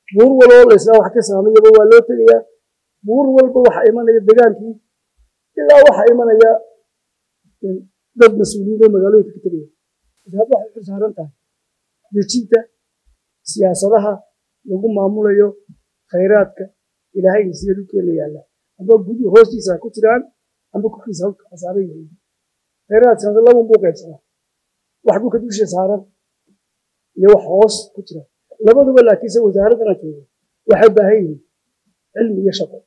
buur waloo laysla wax ka saamayaba waa loo tegayaa buur walba waxa imanaya degaankii ilaa waxa imanaya dad mas-uuliyiin oo magaalooyinka ka tegaya wasaaradda waxay xil saaran tahay dejinta siyaasadaha lagu maamulayo khayraadka ilaahay siya dhulkeena yaalla amba gudi hoostiisa ha ku jiraan amba korkiisa ha saaran yihiin khayraadkaas laban buu qaybsanaa wax dhulka dusha saaran iyo wax hoos ku jira labaduba laakiinse wasaaraddana jooga waxay u baahan yihiin cilmi iyo shaqo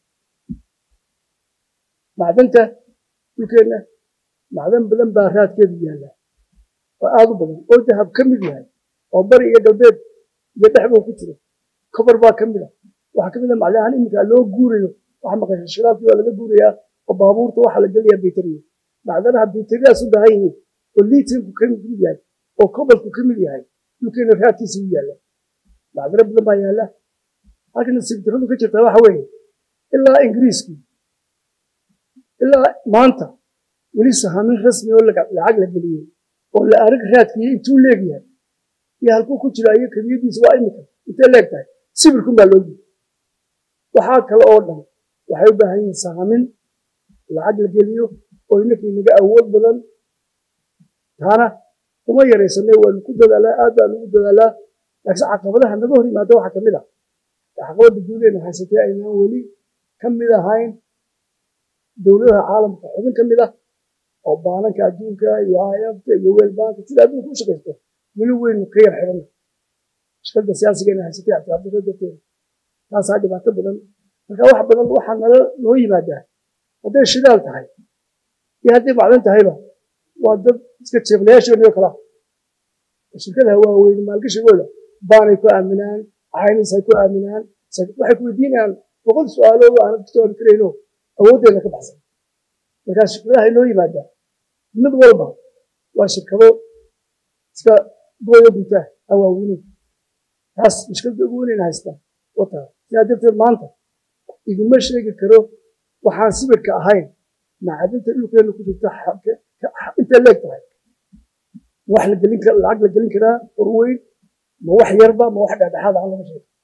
macdanta dhulkeenna macdan badan baa raadkeedu yaalla oo aad u badan oo dahab ka mid yahay oo bari iyo galbeed iyo dhexbuu ku jiro kobar baa ka mid a waxaa ka mid a macdan ahaan iminka loo guurayo waxa maqasha shiraabkii waa laga guurayaa oo baabuurta waxaa la gelayaa bayteriya macdanaha bayteriyaas u baahan yihiin oo liitanku ka mid yahay oo kobalku ka mid yahay dhulkeena raadkiisa u yaalla macdano badan baa yaalla halkan sibtiradu ka jirtaa waxa weeye ilaa ingiriiskii ilaa maanta weli sahamin rasmi oo lacag la geliyey oo la arag raadkiiyo intuu leegyahay iyo halkuu ku jira iyo kabiyadiisa waa imika intay leeg tahay sibirkun baa loo yiri waxaa kale oo dhan waxay u baahan yihiin sahamin lacag la geliyo oo inakii naga awood badan taana kuma yaraysanay waanu ku dadaalaa aad baanu ugu dadaalaa laakiin caqabadaha naga hor yimaada waxaa kamid ah caqabada guudeena haysatay aynaan weli ka mid ahayn dowladaha caalamka xubin ka mid ah oo baananka adduunka iyo hayabta iyo weelbaanka sida adduunka u shaqaysto weli weynu ka yar xidhanna shaqada siyaasigeena haysatay ictiraafdarro darteeda taasaa dhibaato badan marka wax badan waxaa nala noo yimaadaa hadday shidaal tahay iyo hadday macdan tahayba waa dad iska jeeqlayaashoodii oo kala shirkadaha waaweyn maalgashigooda baanay ku aaminaan caynis ay ku aaminaan waxay ku weydiinayaan boqol su-aalood aanad ka jawaabi karayno awooddeeda ka baxsan markaa shirkadaha inoo yimaadaa mid walba waa shirkado iska gooyo guntaa awaawinin taas mushkilada ugu weynayna haystaa wataa sidaa darteed maanta idinma sheegi karo waxaan sibirka ahayn macadinta dhulkeena ku jirta intay leeg tahay ma wax la gelin kara lacag la gelin karaa horweyn ma wax yarba ma wax dhexdhexaad aan laga sheego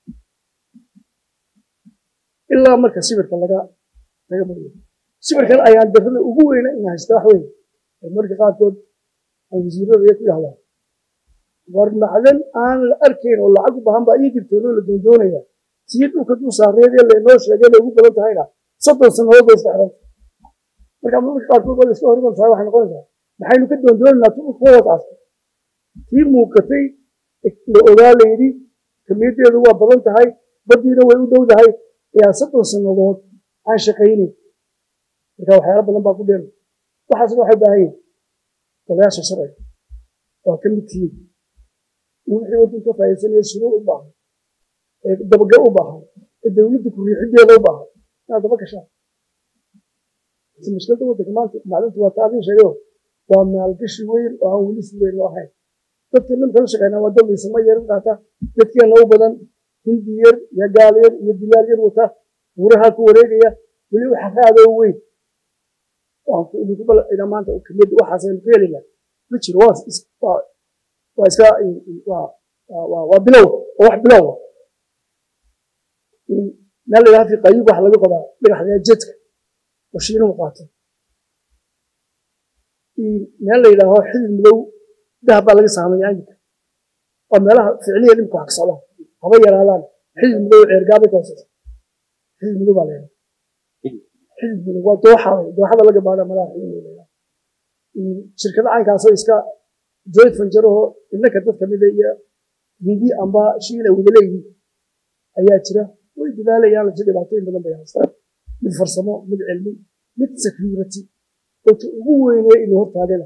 ilaa marka sibirka laga laga mariyo sibirkan ayaan darrada ugu weyna in haysta wax weyn marka qaarkood aan wasiirada iyo ku yahdaa war macdan aan la arkayn oo lacag u baahan baa ii jirtoonoo la doondoonaya sii dhulka dul saareed ee laynoo sheegay bay ugu badan tahayna soddon sannadood bay iska xidhanta marka marka qaarkood waa la iska horiman tahay waxay noqonaysaa maxaynu ka doondoonaynaa tu kuwadaas tii muuqatay la ogaa la yidhi kamiyadeedu waa badan tahay baddiina way u dhow tahay ayaa soddon sannadood aan shaqaynin marka waxyaala badan baa ku dheer waxaasna waxay baahan yihin golayaasha sharciga waa ka mid tihiin wixii waddan ka faa'iidsanaya shuruuc u baahan ee dabagal u baahan ee dowladda ku riixideeda u baahan inaad daba gashaan mushkilada waddanka maanta macdintu waa taadin sheegayo waa maalgashi weyn oo aan weli si weyn loo ahayn dadka nimka la shaqeynaa waa dad isma yarin qaata dadkeena u badan hindi yar iyo gaal yar iyo dilaal yar wata buuraha ku wareegaya weli waxa raado weyn idinku bal maanta kamid waxaasaynu ka helina ma jiro waa iska waa bilow waa wax bilow meel la yidhaha fi qayib waxa laga qodaa dhagaxda jedka oo shiinuhu qaato meel la yidhaaho xidid madow dahab baa laga saamaya anjika waa meelaha ficliya dhimka wax ka socda haba yaraadaan xidid madow ceergaabay ka hooseysa xidid madow baa la yidhaha xidid madow waa dooxada dooxada laga baadha malaha xidid madow la shirkada caynkaasoo iska joint fanjaraho innaka dad kamida iyo hindi amba shiina wada leeyihiin ayaa jira way dadaalayaan lasi dhibaatooyin badan bay haystaan mid farsamo mid cilmi mid security ota ugu weynee ina hortaagana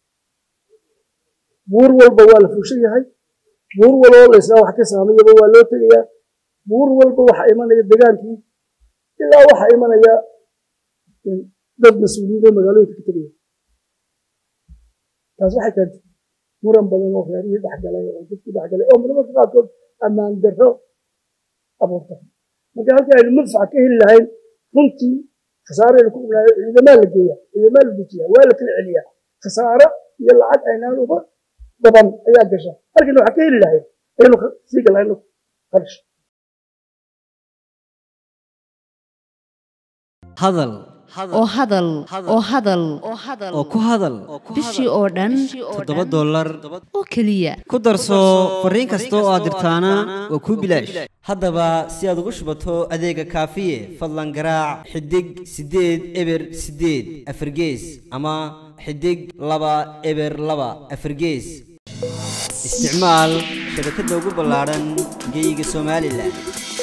buur walba waa la fuushan yahay buur walboo laysla wax ka saamayaba waa loo tegayaa buur walba waxa imanaya degaankii ilaa waxa imanaya dad mas-uuliyiin oo magaalooyinka ka tegaya taas waxay keentay muran badan oo reerihii dhexgalay oo dadkii dhexgalay oo marmarka qaarkood ammaan darro abuurta marka halkii aynu manfaca ka heli lahayn runtii khasaaraynu ku qabnaayo ciidamaa la geeya ciidamaa la dejiya waa la kala celiya khasaaro iyo lacag aynaan uga daban ayaa gasha halkiina waxaa ka heli lahayn aynu sii galayn qarash hadal oo hadal oo hadal oo ku hadal bishii oo dhan toddoba dollar oo keliya ku darso fariin kasta oo aad dirtaana waa kuu bilaash haddaba si aad ugu shubato adeega kaafiye fadlan garaac xidig siddeed eber siddeed afargees ama xidig laba eber laba afargees isticmaal shabakadda ugu ballaadhan geyga somalilan